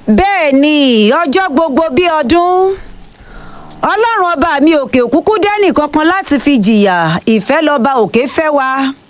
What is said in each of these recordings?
bẹ́ẹ̀ ni ọjọ́ gbogbo bí ọdún ọlọ́run ọba mi òkè òkúkú dẹ́nì kankan láti fi jìyà ìfẹ́ lọ́ba òkè fẹ́ wa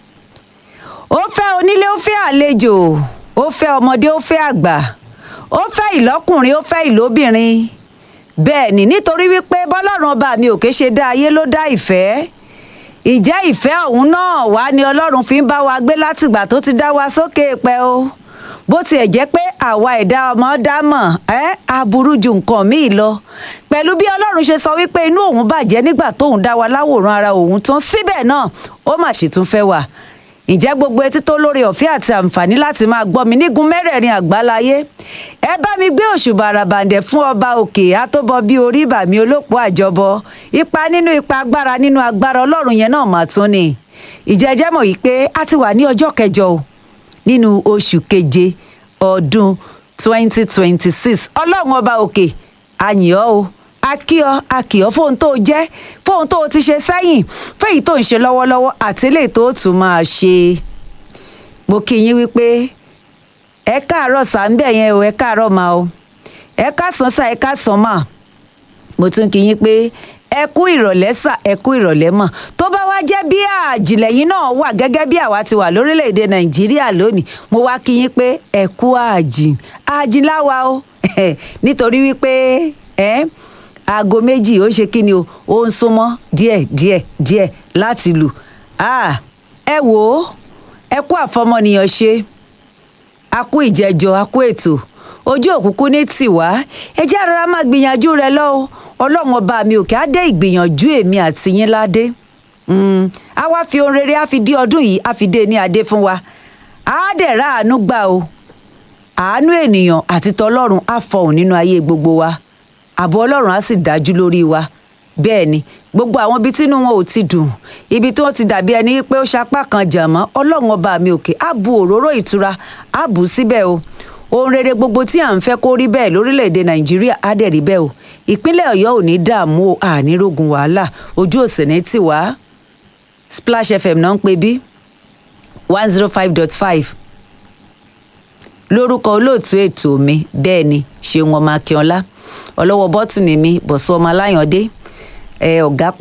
ó fẹ́ onílé ó fẹ́ àlejò ó fẹ́ ọmọdé ó fẹ́ àgbà ó fẹ́ ìlọ́kùnrin ó fẹ́ ìlóbìnrin bẹ́ẹ̀ ni nítorí wípé bọ́lọ́run ọba mi òkè ṣe dá ayé ló dá ìfẹ́ ìjẹ́ ìfẹ́ ọ̀hún náà wá ni ọlọ́run fi ń bá wa gbé látìgbà tó ti dá wa sókè pẹ́ o bó tiẹ̀ jẹ́ pé àwa ẹ̀dá ọmọ dá mọ̀ ẹ́ aburú ju nǹkan míì lọ pẹ̀lú bí ọlọ́run ṣe sọ wípé inú òun bàjẹ́ nígbà tóun dá wa láwòrán ara òun tán síbẹ̀ náà ó mà ṣì tún fẹ́ wà ǹjẹ́ gbogbo etí tó lórí ọ̀fẹ́ àti àǹfààní láti máa gbọ́ mi nígun mẹ́rẹ̀ẹ̀rin àgbáláyé ẹ bá mi gbé òṣùbà àràbàǹdẹ̀ fún ọba òkè àtọ́bọ bíi orí ìbàmí olóòpó àjọbọ ipa nínú ipa agbára nínú agbára ọlọ́run yẹn náà mà tún ni ìjẹ́jẹ́ mọ̀ yìí pé a ti wà ní ọjọ́ kẹjọ o nínú oṣù keje ọdún 2026 ọlọ́run ọba òkè àyìn ọ́ o akíọ akíọ fóun tó jẹ́ fóun tó ti ṣe sẹ́yìn fẹ́yìí tó ń ṣe lọ́wọ́lọ́wọ́ àti eléyìí tó tún máa ṣe mo kí yín wípé ẹ káàárọ̀ sàǹbẹ̀ yẹn o ẹ káàárọ̀ máa o ẹ káàsán sá ẹ káàsán mà mo tún kí yín pé ẹ kú ìrọ̀lẹ́ sà ẹ kú ìrọ̀lẹ́ mà tó bá wá jẹ́ bí àjìlẹ̀yìn náà wà gẹ́gẹ́ bí àwa ti wà lórílẹ̀‐èdè nàìjíríà lónìí mo wá kí yín pé ẹ kú àjìn àjìn láwa o nítorí wípé ẹ aago méjì ó ṣe kí ni o ó ń súnmọ́ díẹ̀ díẹ̀ díẹ̀ láti lù ẹ wò ó ẹ kú àfọmọnìyàn ṣe a kú ìjẹjọ a kú ètò ojú òkùnkùn ní tiwa ẹ jẹ́ rárá máa gbìyànjú rẹ lọ́wọ́ ọlọ́run ọba mi òkè á dé ìgbìyànjú èmi àti yín ládé a wá fi ohun rere á fi dí ọdún yìí á fi dé ní adé fún wa á dẹ̀ rà àánú gbà o àánú ènìyàn àti tọlọ́run á fọhùn nínú ayé gbogbo wa ààbò ọlọ́run á sì dájú lórí wa bẹ́ẹ̀ ni gbogbo àwọn ibi tínú wọn ò ti dùn ibi tí wọ́n ti dàbí ẹni pé ó ṣapá kan jà mọ́ ọlọ́run ọba mi òkè á bu òróró ìtura á bù ú síbẹ̀ o ohun rere gbogbo tí à ń fẹ́ kó rí bẹ́ẹ̀ lórílẹ̀‐èdè nàìjíríà á dẹ̀ rí bẹ́ẹ̀ o ìpínlẹ̀ ọ̀yọ́ ò ní dààmú o ànírógun wàhálà ojú òsè ní tiwa splash fm náà ń pè bí one zero five dot five lórúkọ olóòtú ètò mi bẹ́ẹ̀ ni ṣeun ọmọ akínọlá ọlọ́wọ́ bọ́tùnì mi bọ̀sùn ọmọ aláyàndé ọ̀gá